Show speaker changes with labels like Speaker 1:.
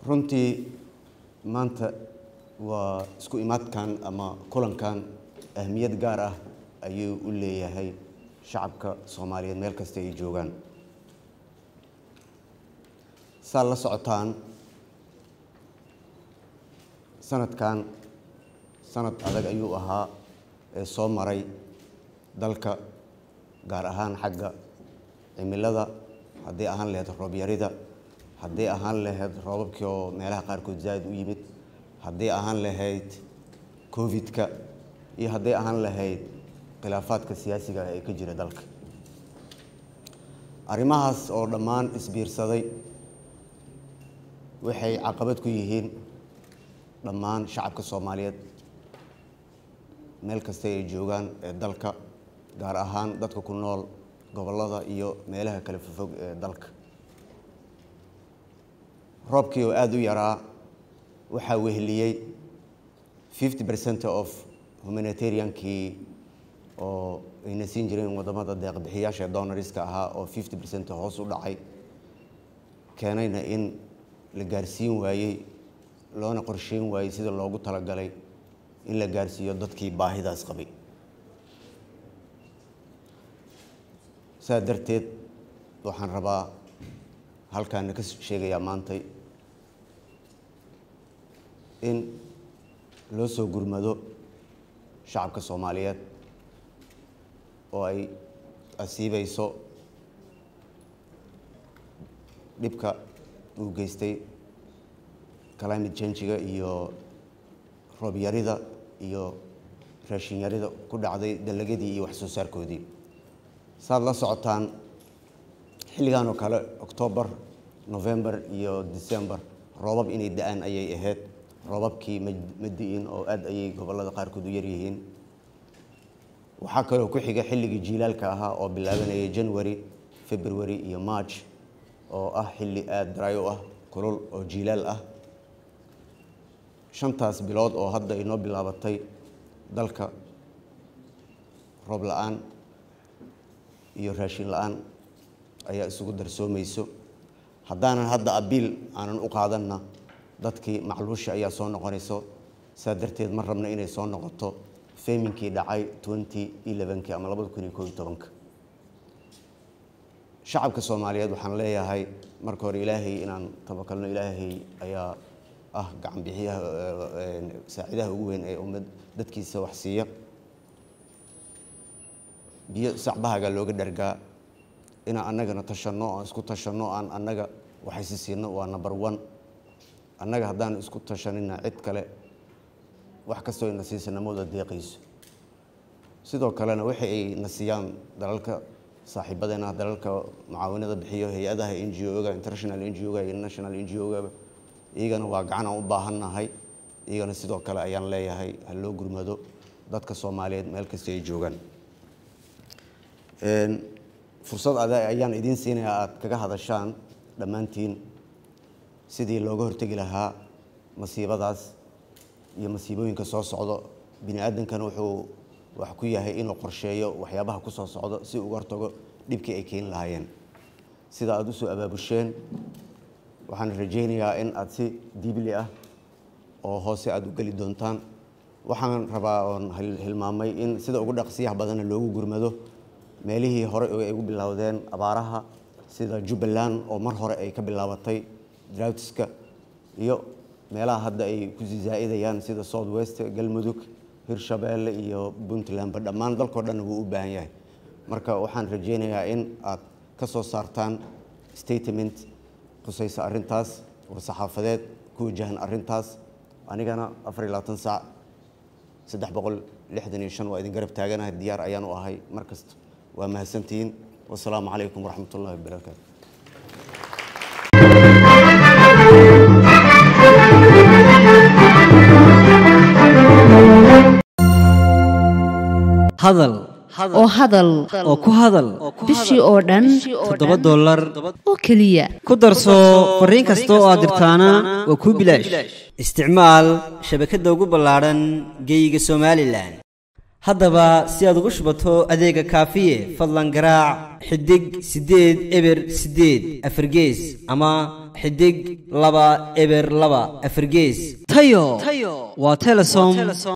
Speaker 1: runtii maanta waa isku imaadkan ama kulankan ahmiyad gaar ah ayuu u leeyahay shacabka soomaaliyeed meel kasta ay joogaan saad la socotaan sanadkan sanad adag ayuu ahaa ee soo maray dalka gaar ahaan xagga cimilada haddii ahaan lahayd roobyarida haddii ahaan lahayd roobabkii oo meelaha qaarkood zaaid u yimid haddii ahaan lahayd covid-ka iyo haddii ahaan lahayd khilaafaadka siyaasiga ah ee ka jira dalka arrimahaas oo dhammaan isbiirsaday waxay caqabad ku yihiin dhammaan shacabka soomaaliyeed meel kasta ay joogaan ee dalka gaar ahaan dadka ku nool gobollada iyo meelaha kale fofog ee dalka roobkii oo aada u yaraa waxaa weheliyey fifty percent of humanitariankii oo ayna siin jireen wadamada deeqbixiyaasha donoriska ahaa oo fifty percent hoos u dhacay keenayna in la gaarsiin waayey loona qorsheyn waayey sida loogu talagalay in la gaarsiiyo dadkii baahidaas qabay saa darteed waxaan rabaa halkaana ka sheegayaa maantay in loo soo gurmado shacabka soomaaliyeed oo ay asiibeyso dhibka uu geystay climate changiga iyo roobyarida iyo raashinyarida ku dhacday dalagadii iyo wax soo saarkoodii saad la socotaan xilligan oo kale octoobar november iyo december roobab inay da-aan ayay ahayd roobabkii ma di-in oo aada ayay gobollada qaarkood u yaryihiin waxaa kaloo ku xiga xilligii jiilaalka ahaa oo bilaabanayay january february iyo march oo ah xilli aada dry u ah kulul oo jiilaal ah shantaas bilood oo hadda inoo bilaabatay dalka roob la-aan iyo raashin la-aan ayaa isugu darsoomayso haddaanan hadda abiil aanan u qaadanna dadkii macluusha ayaa soo noqonayso saa darteed ma rabna inay soo noqoto feminkii dhacay twenty elevenki ama labada kun iyo koob iyo tobanka shacabka soomaaliyeed waxaan leeyahay marka hore ilaahay inaan tabakalno ilaahay ayaa ah gacan bixiyaha saacidaha ugu weyn ee ummad dadkiisa wax siiya biyo sacbahaga looga dhargaa inaan annagana tashanno aan isku tashanno aan annaga waxaysi siino waa number one annaga haddaan isku tashanina cid kale wax kastoo ina siisanamooda deeqayso sidoo kalena waxa ay na siiyaan dalalka saaxiibadeena dalalka mucaawinada bixiyo hay-adaha n g o-ga international n g o-ga iyo national n g o-ga iyagana waa gacan aan u baahannahay iyagana sidoo kale ayaan leeyahay ha loo gurmado dadka soomaaliyeed meel kasta ay joogaan fursad ade ayaan idiin siinayaa aada kaga hadashaan dhammaantiin sidii looga hortegi lahaa masiibadaas iyo masiibooyinka soo socdo bini aadankana wuxuu wax ku yahay inuu qorsheeyo waxyaabaha ku soo socdo si uga hortago dhibkii ay keeni lahaayeen sida aada usoo abaabusheen waxaan rajaynayaa in aada si diibli ah oo hoose aada u geli doontaan waxaan rabaa oon hilmaamay in sida ugu dhaqsiyaha badana loogu gurmado meelihii hore ay ugu bilowdeen abaaraha sida jubbaland oo mar hore ay ka bilaabatay droughtiska iyo meelaha hadda ay kusii zaa'idayaan sida south west galmudug hirshabeelle iyo puntlandba dhammaan dalkao dhanna wuu u baahan yahay marka waxaan rajaynayaa in aad ka soo saartaan statement khusaysa arrintaas war-saxaafadeed ku wajahan arrintaas anigana afar iyo labaatan saac saddex boqol lixdan iyo shan waa idin garab taaganahay diyaar ayaan u ahay mar kasta waa mahadsantihiin wasalaamu calaykum waraxmat ullahi wabarakaatu
Speaker 2: hadal
Speaker 3: oo hadal
Speaker 2: oo ku hadal
Speaker 3: bishii oo dhan
Speaker 2: toddoba dollar
Speaker 3: oo keliya
Speaker 2: ku darso fariin kasta oo aad dirtaana waa kuu bilaash isticmaal shabakadda ugu ballaadhan geeyiga somalilan haddaba si aad ugu shubato adeega kaafiye fadlan garaac xidig siddeed eber siddeed afargees ama xidig laba eber laba afargees tayo waa telesom